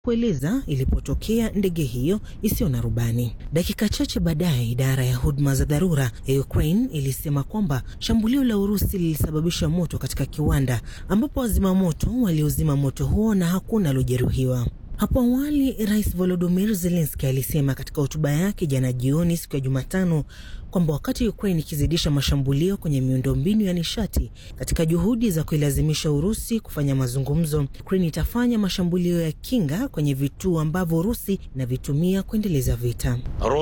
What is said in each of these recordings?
kueleza ilipotokea ndege hiyo isiyo na rubani. Dakika chache baadaye, idara ya huduma za dharura ya Ukraine ilisema kwamba shambulio la Urusi lilisababisha moto katika kiwanda ambapo wazima moto waliozima moto huo na hakuna aliojeruhiwa. Hapo awali Rais Volodymyr Zelensky alisema katika hotuba yake jana jioni, siku ya Jumatano, kwamba wakati Ukraine ikizidisha mashambulio kwenye miundombinu ya nishati katika juhudi za kuilazimisha Urusi kufanya mazungumzo, Ukraine itafanya mashambulio ya kinga kwenye vituo ambavyo Urusi inavitumia kuendeleza vita.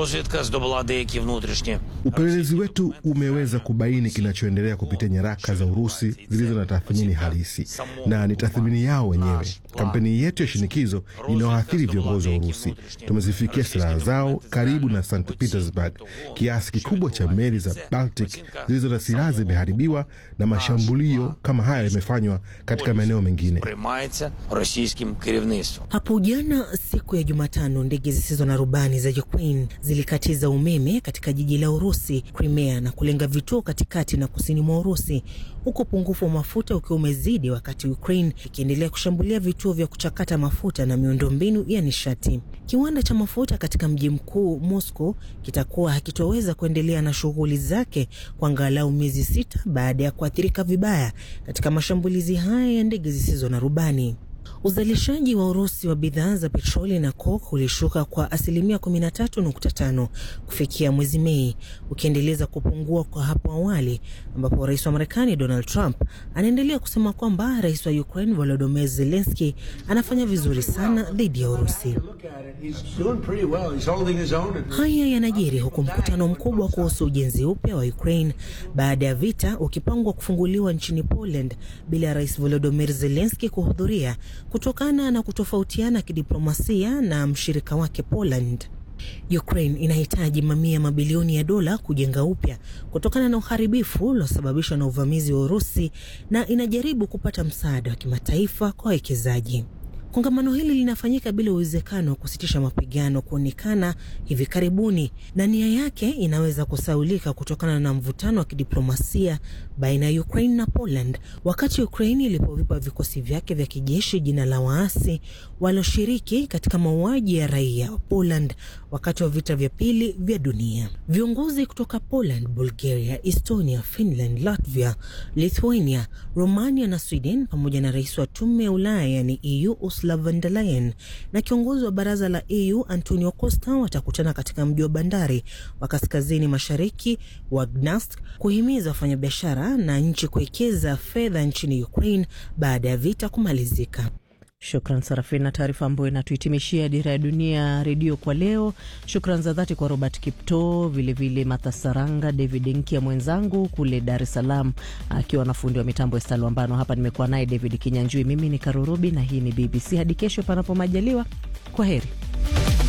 Upelelezi wetu umeweza kubaini kinachoendelea kupitia nyaraka za Urusi zilizo na tathmini halisi, na ni tathmini yao wenyewe. Kampeni yetu ya shinikizo inayoathiri viongozi wa Urusi. Tumezifikia silaha zao karibu na St Petersburg. Kiasi kikubwa cha meli za Baltic zilizo na silaha zimeharibiwa na mashambulio kama haya yamefanywa katika maeneo mengine. Hapo jana siku ya Jumatano, ndege zisizo na rubani za Ukraine zilikatiza umeme katika jiji la Urusi Crimea na kulenga vituo katikati na kusini mwa Urusi, huku upungufu wa mafuta ukiwa umezidi, wakati Ukraine ikiendelea kushambulia vituo vya kuchakata mafuta na miundombinu ya nishati. Kiwanda cha mafuta katika mji mkuu Moscow kitakuwa hakitoweza kuendelea na shughuli zake kwa angalau miezi sita baada ya kuathirika vibaya katika mashambulizi haya ya ndege zisizo na rubani. Uzalishaji wa Urusi wa bidhaa za petroli na coke ulishuka kwa asilimia 13.5 kufikia mwezi Mei, ukiendeleza kupungua kwa hapo awali, ambapo rais wa Marekani Donald Trump anaendelea kusema kwamba rais wa Ukraine Volodymyr Zelensky anafanya vizuri sana dhidi ya Urusi. Haya yanajiri huku mkutano mkubwa kuhusu ujenzi upya wa Ukraine baada ya vita ukipangwa kufunguliwa nchini Poland bila ya rais Volodymyr Zelensky kuhudhuria kutokana na kutofautiana kidiplomasia na mshirika wake Poland. Ukraine inahitaji mamia mabilioni ya dola kujenga upya kutokana na uharibifu uliosababishwa na uvamizi wa Urusi na inajaribu kupata msaada wa kimataifa kwa wawekezaji. Kongamano hili linafanyika bila uwezekano wa kusitisha mapigano kuonekana hivi karibuni, na nia yake inaweza kusaulika kutokana na mvutano wa kidiplomasia baina ya Ukraine na Poland, wakati Ukraine ilipovipa vikosi vyake vya kijeshi jina la waasi walioshiriki katika mauaji ya raia wa Poland wakati wa vita vya pili vya dunia. Viongozi kutoka Poland, Bulgaria, Estonia, Finland, Latvia, Lithuania, Romania na Sweden pamoja na rais wa tume ya Ulaya yani EU Ursula von der Leyen na kiongozi wa baraza la EU Antonio Costa watakutana katika mji wa bandari wa kaskazini mashariki wa Gdansk kuhimiza wafanyabiashara na nchi kuwekeza fedha nchini Ukraine baada ya vita kumalizika. Shukran Sarafin na taarifa ambayo inatuhitimishia Dira ya Dunia redio kwa leo. Shukran za dhati kwa Robert Kipto, vilevile Martha Saranga, David Nkia mwenzangu kule Dar es Salaam akiwa na fundi wa mitambo Estalwambano. Hapa nimekuwa naye David Kinyanjui. Mimi ni Karurubi na hii ni BBC. Hadi kesho panapo majaliwa, kwa heri.